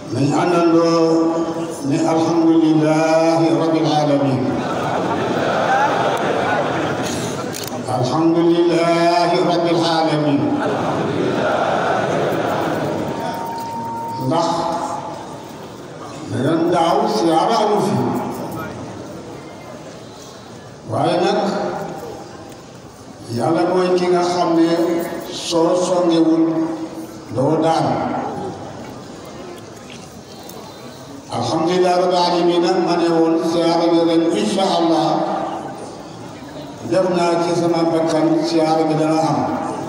nañ àndandoo ne alhamdulilahi rabbil alamin alhamdulilahi rabbil alamin ndax ren daaw siyaara amu fi waaye nag yàlla mooy ki nga xam ne soo songewul doo daan alhamdulilah rabbil alamin nag ma ne woon siyaara bi ren incha allah def naa ci sama bakkan siyaara bi dana am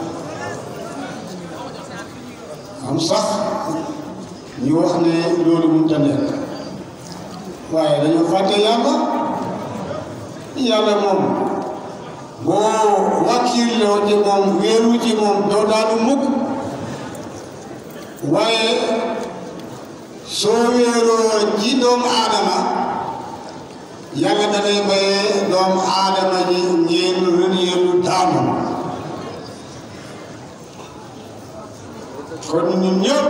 am sax ñu wax ne loolu mënut a nekk waaye dañoo fàtte yàlla yàlla moom boo wàkkirloo ci moom wéeru ci moom doo daanu mukk waaye soo wéeroo ci doomu aadama yàlla danay bayee doomu aadama ji ngeen rënee lu daanu kon ñun ñëpp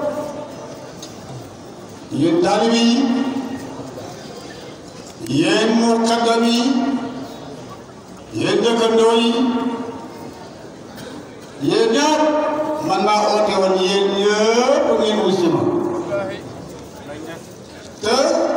yéen taalibe yi yéen muqaddam yi yéen dëkkandoo yi yéen ñëpp man maa oote woon yéen ñëpp ngeen wusi ma te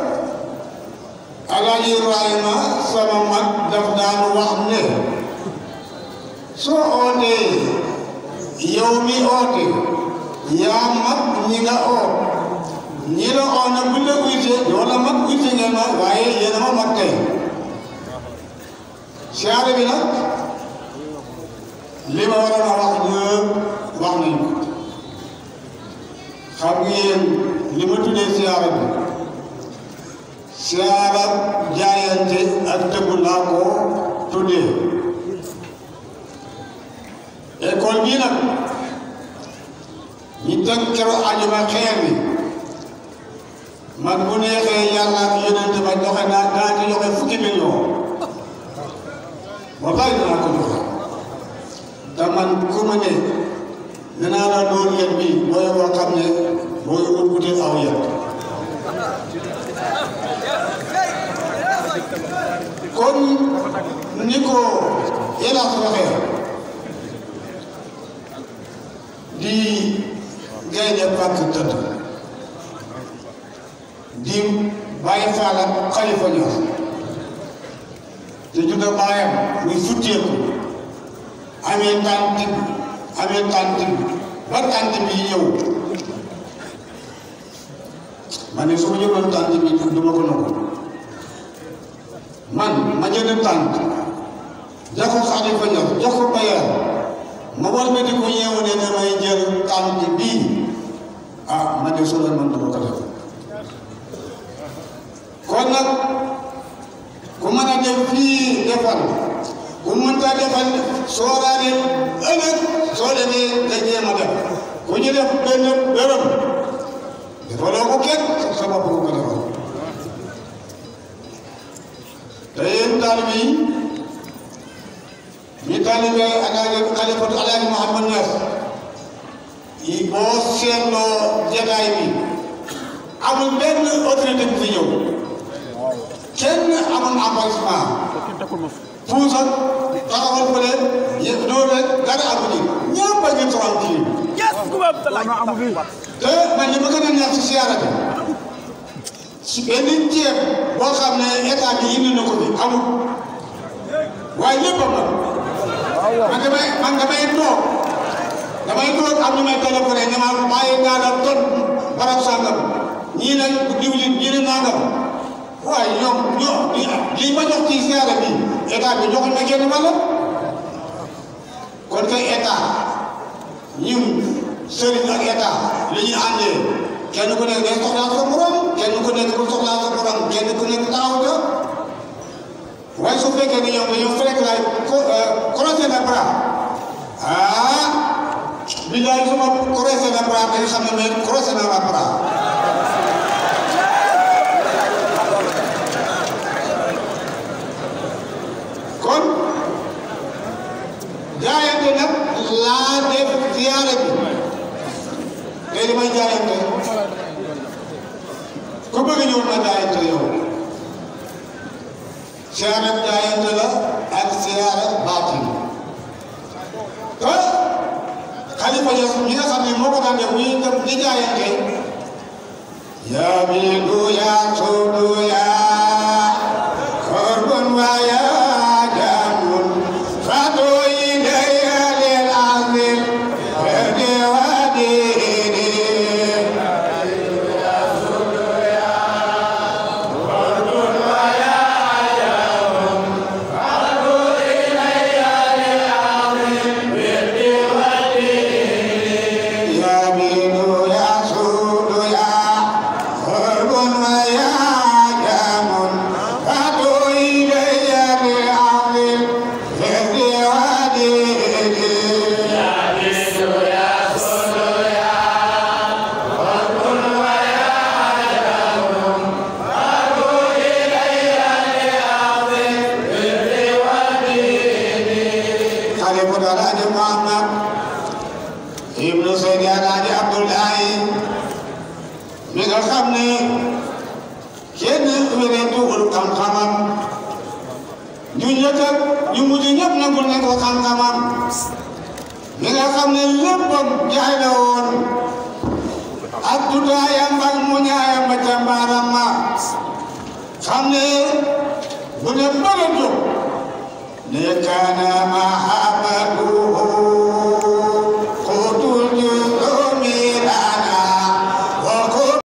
Alaaji Ibrahima sama mag daf daan wax ne soo ootee yow mi oote yaa mag ñi nga oot ñi la oo na bu la uytee wala mag uyte ngeen ma waaye yéen a ma mag tey siyaare bi nag li ma waroon a wax ñëpp wax nañ ko xam ngeen li ma tuddee siyaare bi siyaara jaayante ak tëggu laa ko tuddee école bii nag ñi teg keroog àjjuma xeer bi man bu neexee yàlla ak yonent ba joxe naa daa ci joxe fukki million wallaay dinaa ko joxe te man ku ma ne dinaa la doon yet bi booy boo xam ne booy ut uti aw yet kon ni ko Elaas waxee di gaynde pàkk tëdd di bàyyi faala xalifa ñor te judd baayam muy futteeku amee tànt amee tànt ba tànt bi ñëw ma ne su ma jëloon tànt bi du ma ko nangu man ma jënd tànt jox ko xalifa ñor jox ko bayaan ma war ma di ko yeewu ne damay jël tànt bii ah ma ne su la man dama ko def kon nag ku mën a def fii defal ku mënta defal sooraale ëllëg soo demee nga jéem a def ku ñu def benn dërëm defaloo ko kenn sa bopp ko ko defal te yéen taalibe yi ñu taalibe alaaji xalifatu alaaji Muhammad Ñas yi boo seetloo jataay bi amul benn autorité bu fi ñëw kenn amul avancement puusa taxawal fële yëpp loolu rek dara amu ci ñëpp a ngi tranquille te man li ma gën a neex si siyaara bi si benn ceeb boo xam ne état bi indi na ko fi amul waaye lépp am na man damay man damay toog damay toog am ñu may téléphoné ne ma bàyyi naa la ton barab sàngam ñii nag diwlin ñii ne nangam waaye ñoom ñoo lii ma jox ci siyaara bi état bi joxuñ ma kenn wàll kon kay état ñun sëriñ ak état li ñuy àndee kenn ku nekk day soxlaa sa morom kenn ku nekk bu soxlaa sa morom kenn ku nekk taxaw ca waaye su fekkee ne ñoom dañoo fekk laay croiser les bras ah billaay su ma croiser les bras dañu xam ne mais croiser naa la bras kon jaayante nag laa def ziyaare bi tey li may jaayante bëgg ñëw na jaayante yow siyaare jaayante la ak siyaare baatin te xalifa Ñas ñi nga xam ne moo ko daan def bu ñuy dem di jaayante yaa biidu yaa suudu yaa korbun waa yaa jaamun fatu ilayya lil azim ferde waa diini يا بيد يا سود يا قرب ويا جام فاتوا إلي بعظم فردي وديني خليفة الحاج محمد ibnu Seydi Alaaji Abdoulaye mi nga xam ne kenn wéreetuwul xam-xamam ñu njëkk ak ñu mujj ñëpp nangul nañ ko xam-xamam mi nga xam ne léppam jaay la woon ak tudaayam ak mu ñaayam ba ca mbaaram ma xam ne bu ne mbala jóg ne kaana mahabbatuhu